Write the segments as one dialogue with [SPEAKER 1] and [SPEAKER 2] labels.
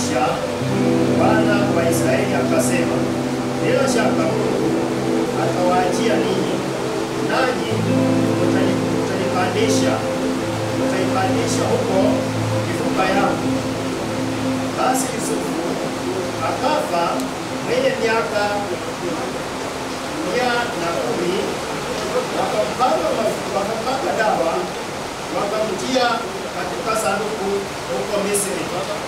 [SPEAKER 1] kisha Bwana wa Israeli akasema, bila shaka Mungu atawaachia ninyi, nanyi mtani- mtanipandisha mtaipandisha huko mifupa yangu. Basi Yusufu akafa mwenye miaka mia na kumi, wakampaka mafu- wakampaka dawa, wakamtia katika sanduku huko Misri.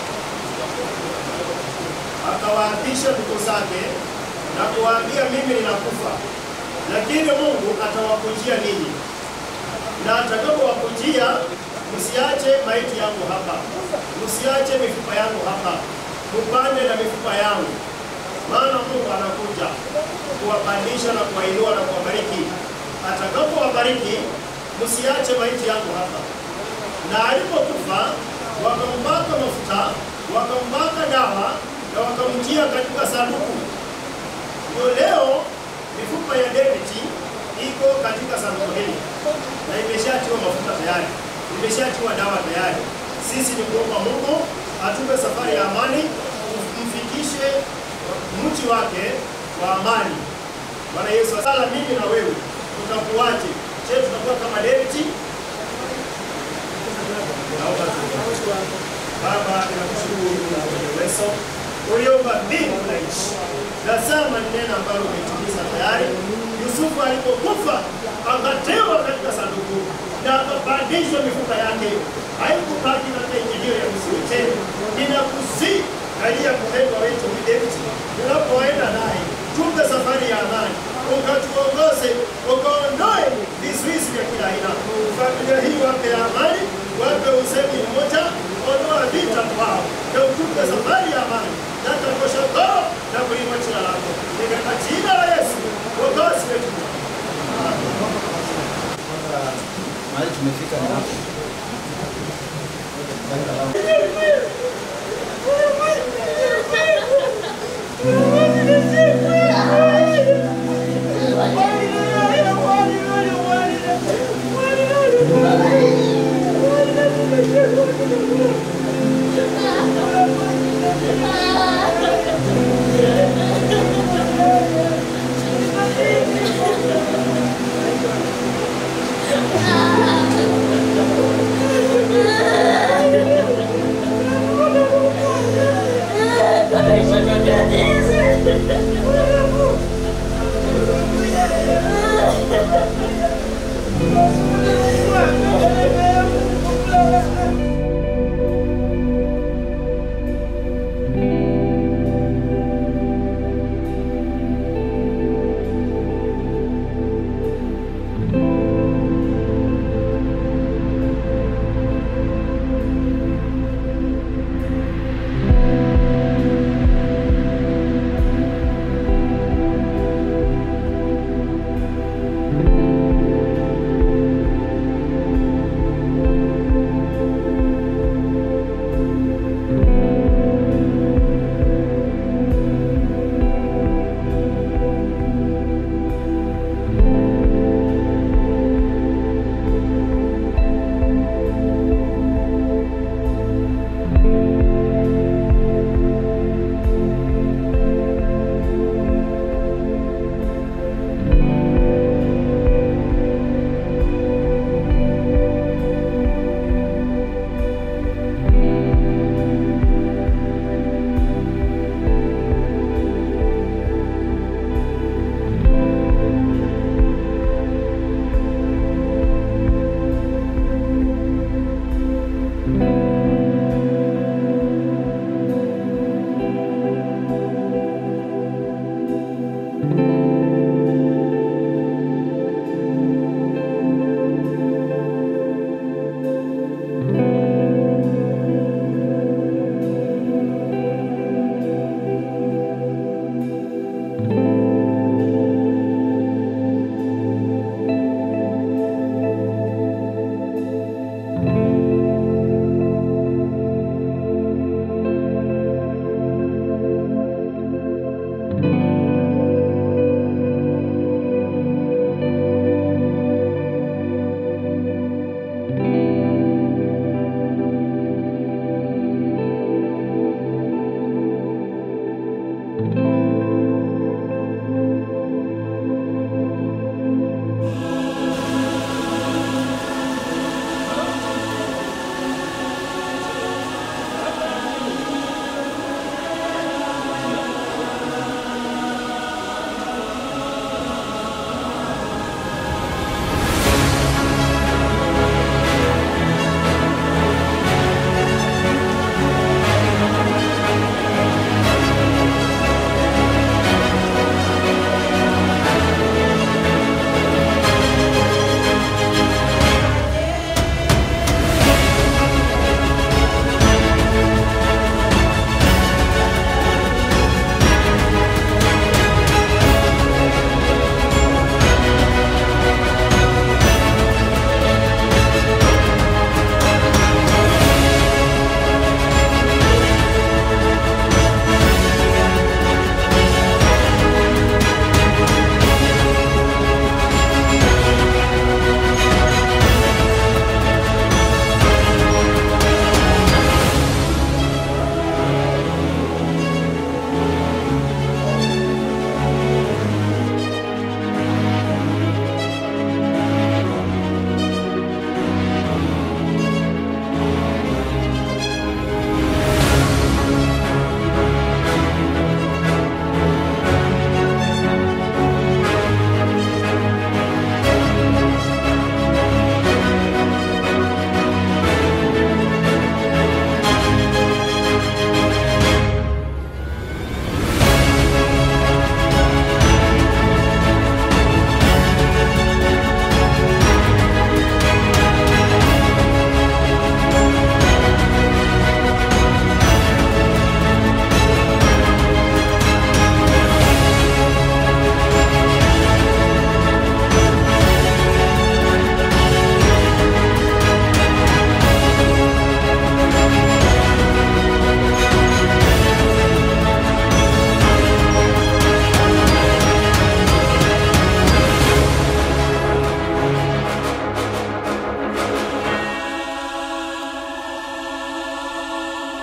[SPEAKER 1] Akawaapisha ndugu zake na kuwaambia, mimi ninakufa, lakini Mungu atawakujia ninyi, na atakapowakujia msiache maiti yangu hapa, msiache mifupa yangu hapa, mupande na mifupa yangu, maana Mungu anakuja kuwapandisha na kuwainua na kuwabariki. Atakapowabariki msiache maiti yangu hapa. Na alipokufa wakampaka mafuta, wakampaka dawa na wakamtia katika sanduku. Ndio leo mifupa ya David iko katika sanduku hili na imeshatiwa mafuta tayari, imeshatiwa dawa tayari. Sisi ni kuomba Mungu atupe safari ya amani, mfikishe mji wake wa amani. Bwana Yesu, sala mimi na wewe tutakuwaje? Je, tutakuwa kama David? Naomba tuombe. Baba, ninakushukuru na mwenye uwezo uliumba mbingu na nchi. Tazama ni neno ambalo umetimiza tayari. Yusufu alipokufa akatewa katika sanduku na akapandishwa mifupa yake, haikubaki katika nchi hiyo ya Misri tena. Ninakusii kalia mpendwa wetu huyu David, unapoenda naye tupe safari ya amani, ukatuongoze, ukaondoe vizuizi vya kila aina. Familia hii wape amani, wape usemi mmoja, ondoa vita kwao, na utupe safari ya amani na takosha koo na kuinua jina lako Ni katika jina la Yesu wokozi wetu.
[SPEAKER 2] mahali tumefika ni hapo.
[SPEAKER 1] Amen.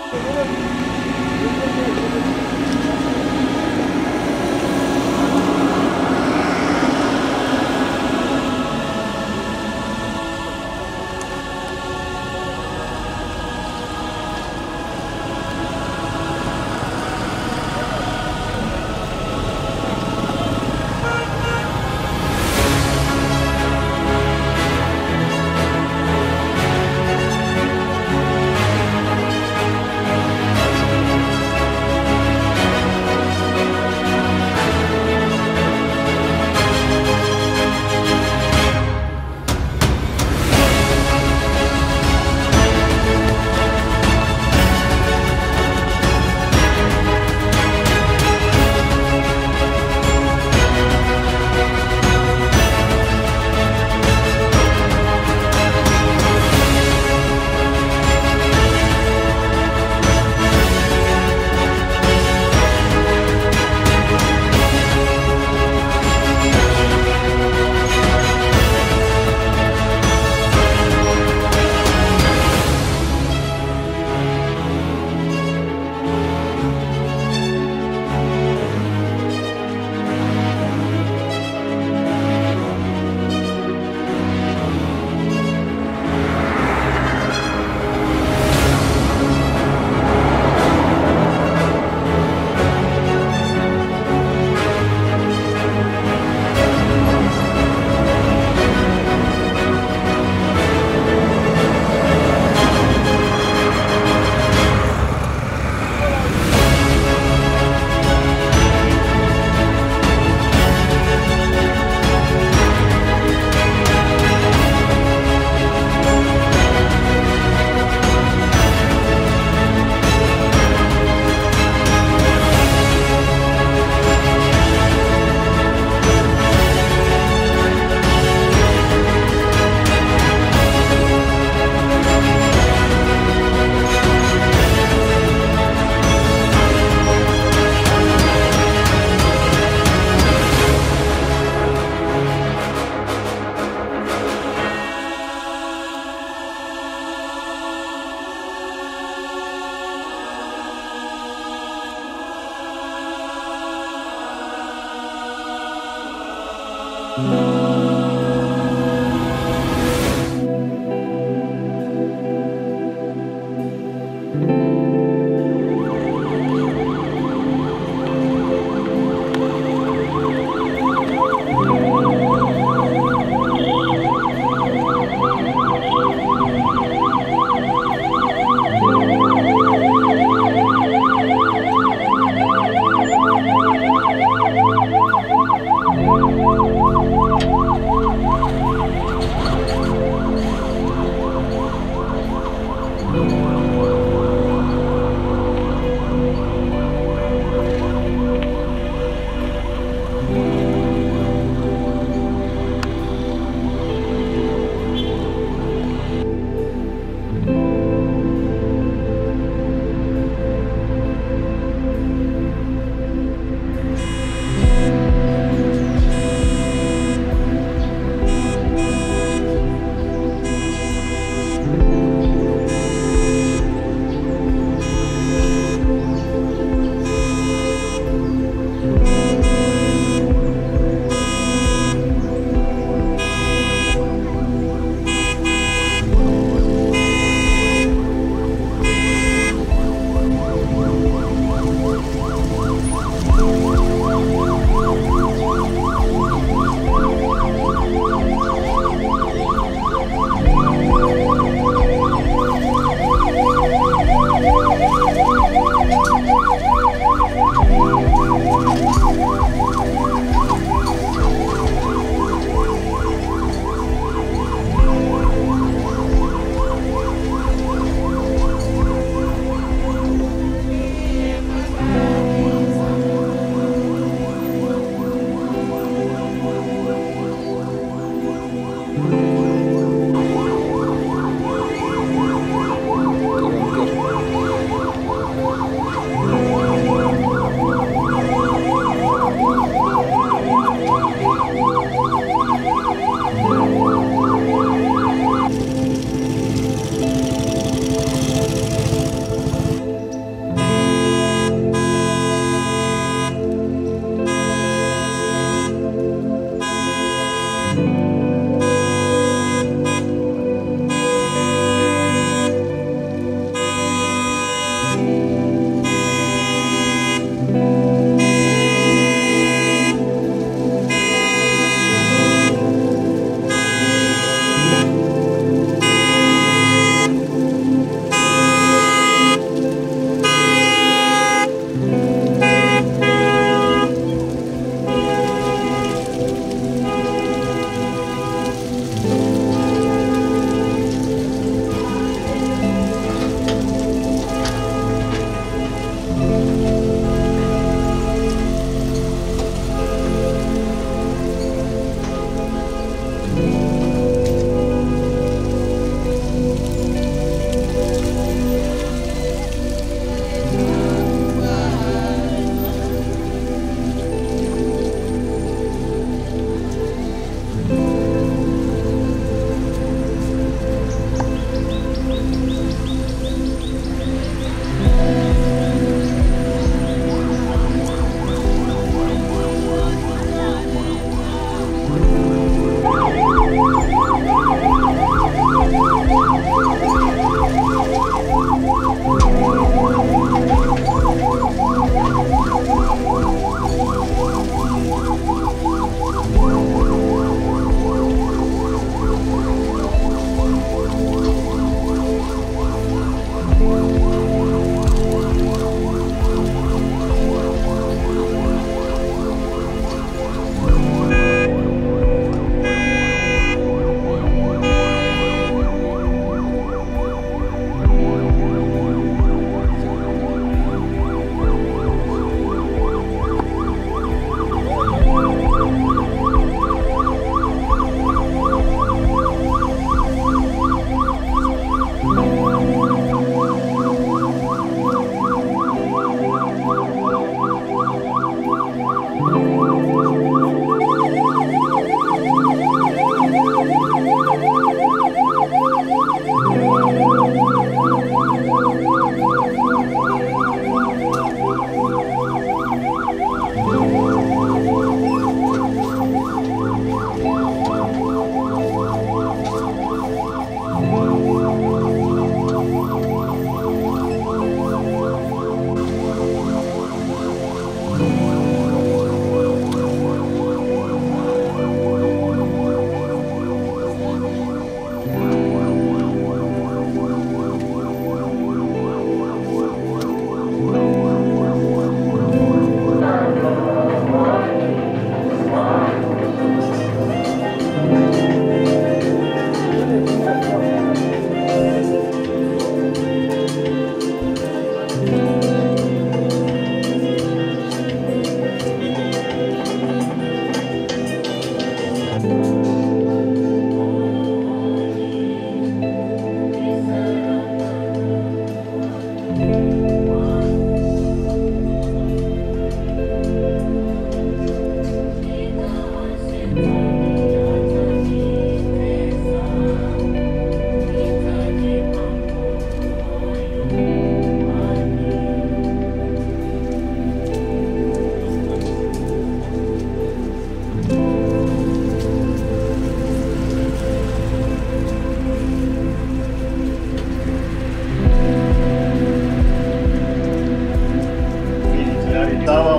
[SPEAKER 2] Thank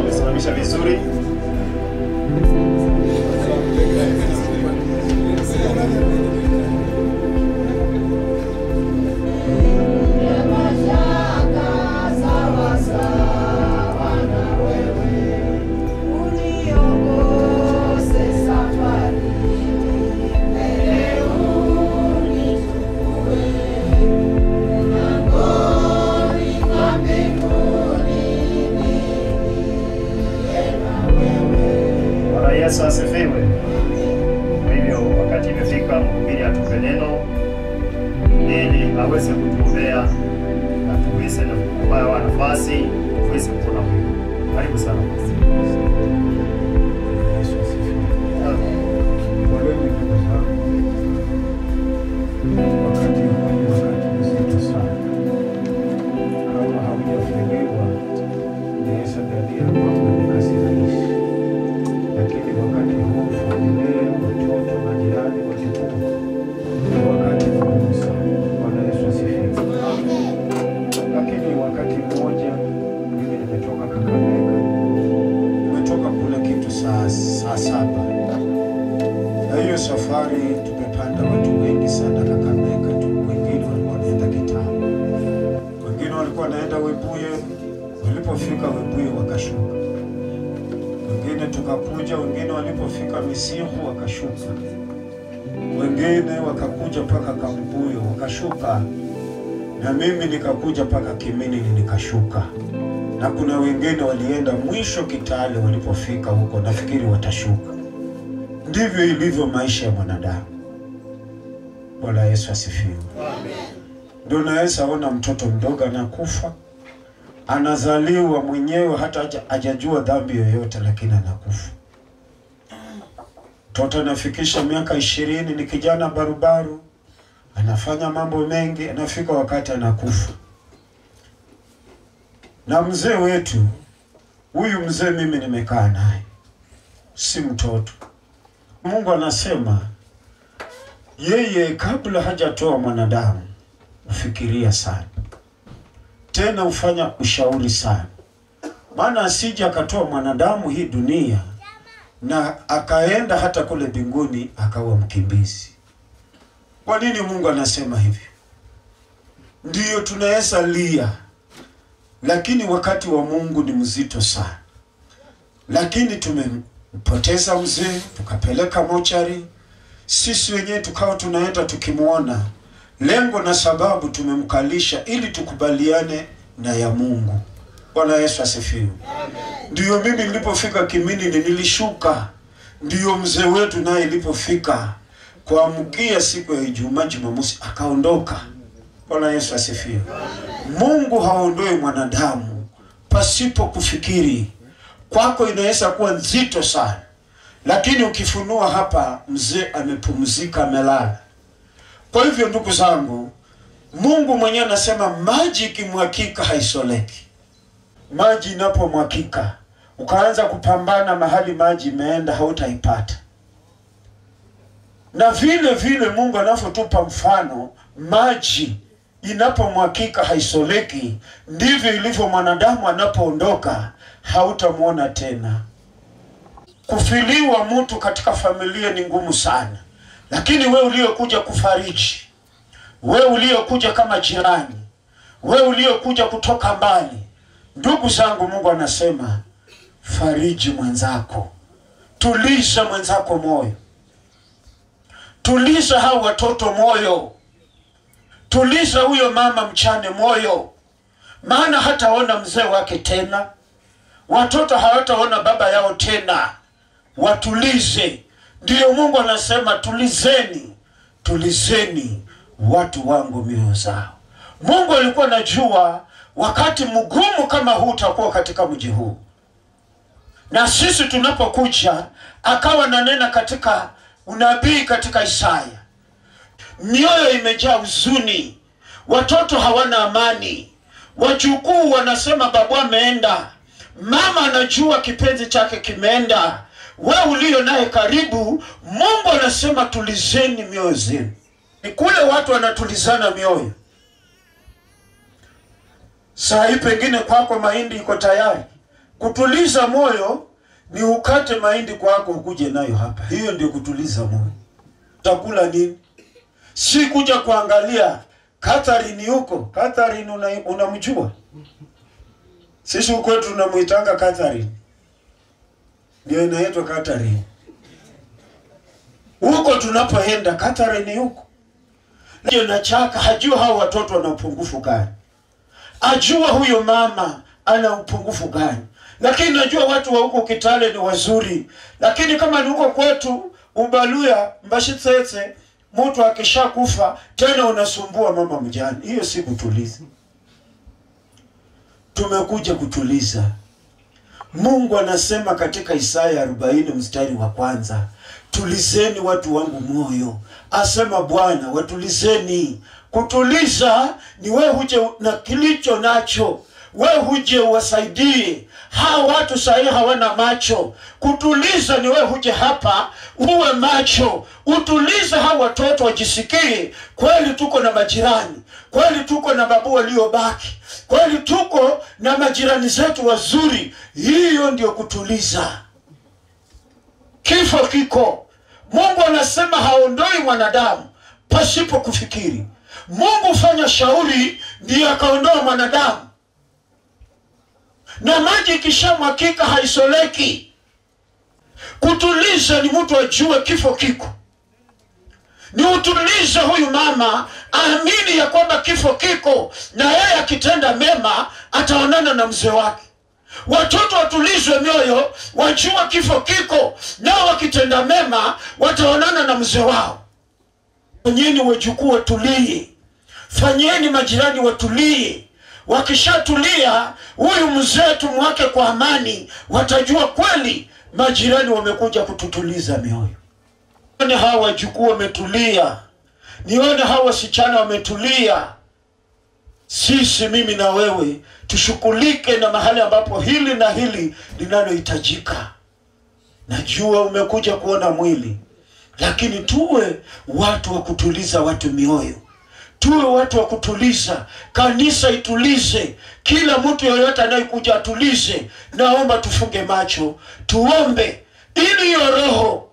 [SPEAKER 1] kusimamisha vizuri. Bwana Yesu asifiwe. Kwa hivyo wakati imefika mhubiri atupe neno ili aweze kutuombea na tuweze na kupewa nafasi tuweze kuona Mungu. Karibu sana.
[SPEAKER 2] Yesu asifiwe. Poleni ndugu zangu, wakati huu ni wakati mzito sana. Kama haujafunguliwa inaweza dhania kwamba ni kazi rahisi, lakini wakati huu familia, watoto, majirani, wajukuu, ni wakati mgumu sana. Bwana Yesu asifiwe. Lakini wakati mmoja mimi nimetoka Kakamega tumetoka kule kitu saa, saa saba na hiyo safari tumepanda watu wengi sana Kakamega tu. Wengine walikuwa wanaenda Kitale, wengine walikuwa wanaenda Webuye. Walipofika Webuye wakashuka, wengine tukakuja, wengine walipofika Misimbu wakashuka, wengine wakakuja mpaka Kambuyo wakashuka, na mimi nikakuja mpaka Kiminini nikashuka na kuna wengine walienda mwisho Kitale. Walipofika huko, nafikiri watashuka. Ndivyo ilivyo maisha ya mwanadamu. Bwana Yesu asifiwe. Ndio naweza ona mtoto mdogo anakufa, anazaliwa mwenyewe hata haja- hajajua dhambi yoyote, lakini anakufa. Mtoto anafikisha miaka ishirini, ni kijana barubaru, anafanya mambo mengi, anafika wakati anakufa na mzee wetu huyu mzee mimi nimekaa naye, si mtoto. Mungu anasema yeye kabla hajatoa mwanadamu ufikiria sana, tena ufanya ushauri sana, maana asije akatoa mwanadamu hii dunia na akaenda hata kule mbinguni akawa mkimbizi. Kwa nini Mungu anasema hivyo? Ndiyo tunaweza lia lakini wakati wa Mungu ni mzito sana. Lakini tumempoteza mzee, tukapeleka mochari, sisi wenyewe tukawa tunaenda tukimwona, lengo na sababu tumemkalisha ili tukubaliane na ya Mungu. Bwana Yesu asifiwe. Ndiyo mimi nilipofika Kiminini nilishuka, ndiyo mzee wetu naye ilipofika kuamkia siku ya Ijumaa, Jumamosi akaondoka. Bwana Yesu asifiwe. Mungu haondoi mwanadamu pasipo kufikiri. Kwako inaweza kuwa nzito sana, lakini ukifunua hapa, mzee amepumzika, amelala. Kwa hivyo, ndugu zangu, Mungu mwenyewe anasema maji ikimwakika haisoleki. Maji inapomwakika ukaanza kupambana mahali maji imeenda, hautaipata. Na vile vile Mungu anavyotupa mfano, maji inapomwakika haisoleki, ndivyo ilivyo mwanadamu anapoondoka, hautamwona tena. Kufiliwa mtu katika familia ni ngumu sana, lakini we uliokuja kufariji, we uliokuja kama jirani, we uliokuja kutoka mbali, ndugu zangu, Mungu anasema fariji mwenzako, tuliza mwenzako moyo, tuliza hao watoto moyo tuliza huyo mama mchane moyo, maana hataona mzee wake tena, watoto hawataona baba yao tena. Watulize. Ndiyo Mungu anasema tulizeni, tulizeni watu wangu mioyo zao. Mungu alikuwa anajua wakati mgumu kama huu utakuwa katika mji huu, na sisi tunapokuja, akawa nanena katika unabii katika Isaya mioyo imejaa huzuni, watoto hawana amani, wajukuu wanasema babu ameenda, mama anajua kipenzi chake kimeenda, we ulio naye karibu. Mungu anasema tulizeni mioyo zenu. Ni kule watu wanatulizana mioyo. Saa hii pengine kwako mahindi iko tayari, Kutuliza moyo ni ukate mahindi kwako ukuje nayo hapa. Hiyo ndio kutuliza moyo. Utakula nini? Si kuja kuangalia Catherine yuko. Catherine una- unamjua? Sisi huko kwetu tunamuitanga Catherine. Ndio inaitwa Catherine. Huko tunapoenda Catherine yuko. Ndio na chaka hajua hao watoto wana upungufu gani. Ajua huyo mama ana upungufu gani. Lakini najua watu wa huko Kitale ni wazuri. Lakini kama ni huko kwetu Ubaluya Mbashitsetse mtu akishakufa tena unasumbua mama mjane. Hiyo si kutuliza. Tumekuja kutuliza. Mungu anasema katika Isaya 40 mstari wa kwanza, tulizeni watu wangu moyo, asema Bwana, watulizeni. Kutuliza ni we huje na kilicho nacho, we huje uwasaidie hawa watu sahii hawana macho. Kutuliza ni we huje hapa uwe macho, utulize hawa watoto wajisikie kweli tuko na majirani, kweli tuko na babu waliobaki, kweli tuko na majirani zetu wazuri. Hiyo ndio kutuliza. Kifo kiko. Mungu anasema haondoi mwanadamu pasipo kufikiri. Mungu fanya shauri ndiyo akaondoa mwanadamu, na maji ikishamwakika haisoleki. Kutuliza ni mtu ajue kifo kiko, ni utulize huyu mama aamini ya kwamba kifo kiko, na yeye akitenda mema ataonana na mzee wake. Watoto watulizwe mioyo, wajua kifo kiko, nao wakitenda mema wataonana na mzee wao. Fanyeni wajukuu watulie, fanyeni majirani watulie. Wakishatulia, huyu mzee tumwake kwa amani, watajua kweli majirani wamekuja kututuliza mioyo. Nione hawa wajukuu wametulia, nione hawa wasichana wametulia. Sisi, mimi na wewe, tushughulike na mahali ambapo hili na hili linalohitajika. Najua umekuja kuona mwili, lakini tuwe watu wa kutuliza watu mioyo, tuwe watu wa kutuliza. Kanisa itulize, kila mtu yoyote anayekuja atulize. Naomba tufunge macho, tuombe ili hiyo roho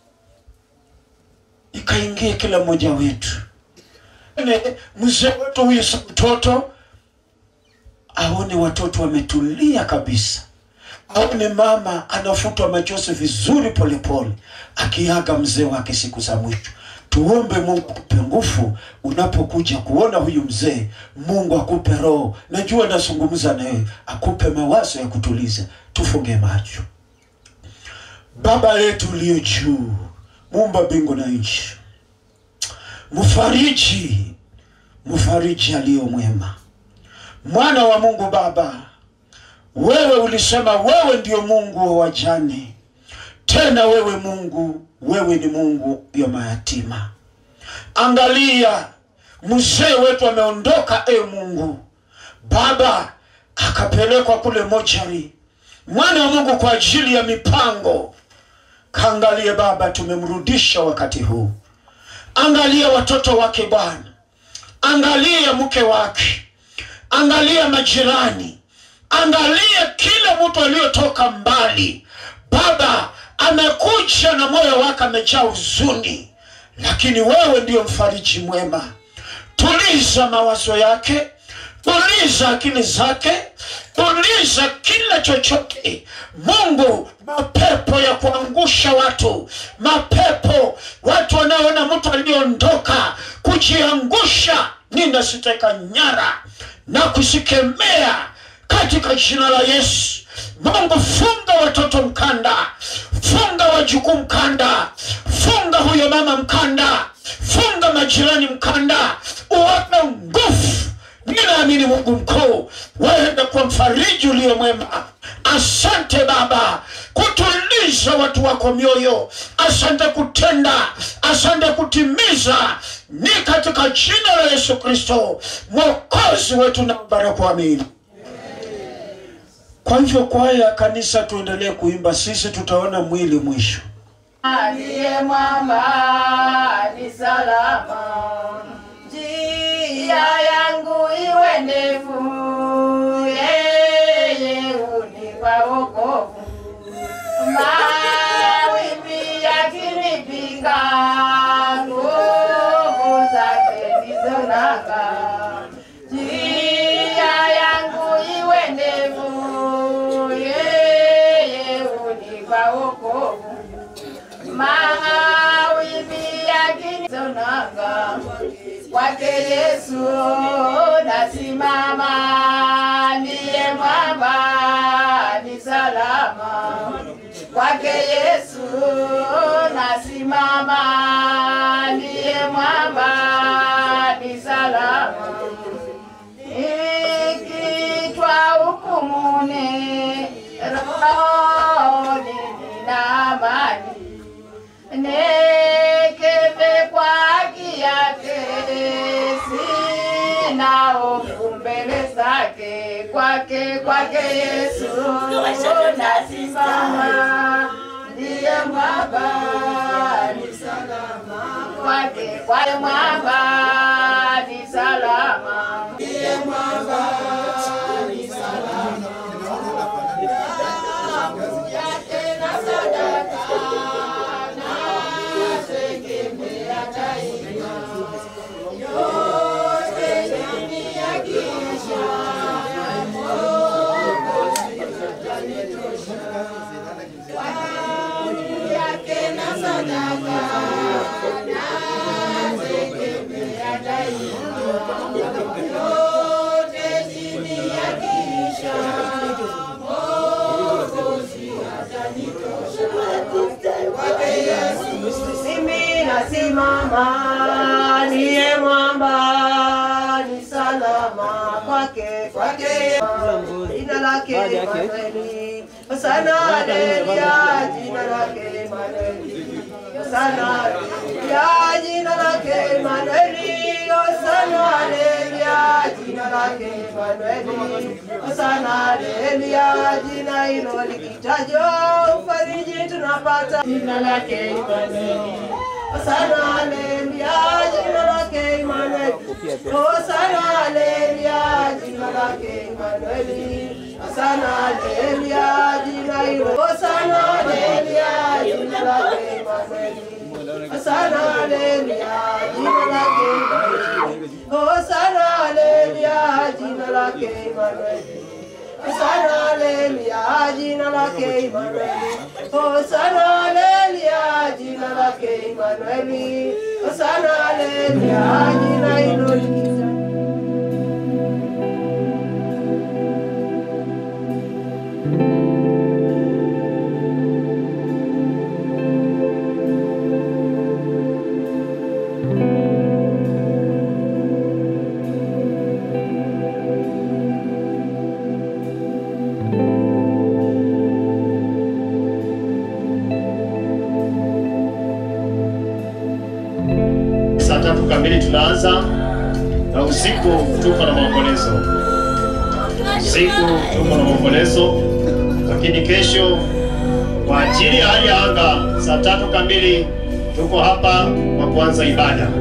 [SPEAKER 2] ikaingie kila mmoja wetu. Ne, mzee wetu huyu si mtoto, aone watoto wametulia kabisa, aone mama anafutwa machozi vizuri polepole, akiaga mzee wake siku za mwisho. Tuombe Mungu akupe nguvu unapokuja kuona huyu mzee. Mungu akupe roho, najua nazungumza na wewe, akupe mawazo ya kutuliza. Tufunge macho. Baba yetu uliyo juu, muumba mbingu na nchi, mfariji, mfariji aliyo mwema, mwana wa Mungu Baba, wewe ulisema wewe ndio Mungu wa wajane, tena wewe Mungu, wewe ni Mungu ya mayatima. Angalia mzee wetu ameondoka, e Mungu Baba, akapelekwa kule mochari, mwana wa Mungu kwa ajili ya mipango. Kaangalie Baba, tumemrudisha wakati huu. Angalia watoto wake Bwana, angalia mke wake, angalia majirani, angalia kila mtu aliyotoka mbali. Baba amekuja na moyo wake amejaa huzuni, lakini wewe ndiyo mfariji mwema. Tuliza mawazo yake, tuliza akili zake, tuliza kila chochote. Mungu, mapepo ya kuangusha watu, mapepo watu wanaoona mtu aliondoka kujiangusha, ninasiteka nyara na kusikemea katika jina la Yesu. Mungu, funga watoto mkanda, funga wajukuu mkanda, funga huyo mama mkanda, funga majirani mkanda, uwape nguvu. Ninaamini Mungu mkuu, waenda kwa mfariji ulio mwema. Asante Baba kutuliza watu wako mioyo, asante kutenda, asante kutimiza. Ni katika jina la Yesu Kristo mwokozi wetu na baraka, amini. Kwa hivyo kwaya ya kanisa, tuendelee kuimba, sisi tutaona mwili mwisho.
[SPEAKER 3] aliye mwamba ni salama, njia yangu iwe ndefu, yeye unipa Yesu nasimama, ndiye mwamba ni salama. Kwake Yesu nasimama, ndiye mwamba ni salama. Nikitwa hukumuni, rohoni nina amani nekeme kwa haki yake, sina hofu mbele zake. Kwake kwake Yesu nasimama, ndiye mwamba ni salama. Kwake kwake mwamba ni salama, ndiye mwamba ni salama. Damu yake na sadaka nategemea daima, yote chini ya kisha Mwokozi atanitosha. Damu yake na sadaka nategemea daima, yote chini ya kisha Mwokozi atanitosha. Kwake Yesu mimi nasimama, niye mwamba ni salama. Kwake kwake jina lake Emanueli, Hosana haleluya, jina lake Emanueli, Hosana haleluya, jina lake Emanueli, Hosana haleluya, jina lake Emanueli, Hosana haleluya, jina hilo likitajwa ufariji tunapata jina lake Emanueli. Hosana haleluya, jina lake Emanueli. Hosana haleluya, jina lake Emanueli. Hosana haleluya, jina hilo. Hosana haleluya, jina lake Emanueli. Hosana haleluya, jina lake Emanueli. Hosana haleluya, jina lake Emanueli. Hosana haleluya, jina lake Emanueli. Hosana haleluya, jina lake Emanueli. Hosana haleluya, jina hilo likiza
[SPEAKER 1] Saa tatu kamili tunaanza na usiku tuko na maombolezo. Usiku tuko na maombolezo, lakini kesho kwa ajili ya hali ya anga saa tatu kamili tuko hapa kwa kuanza ibada.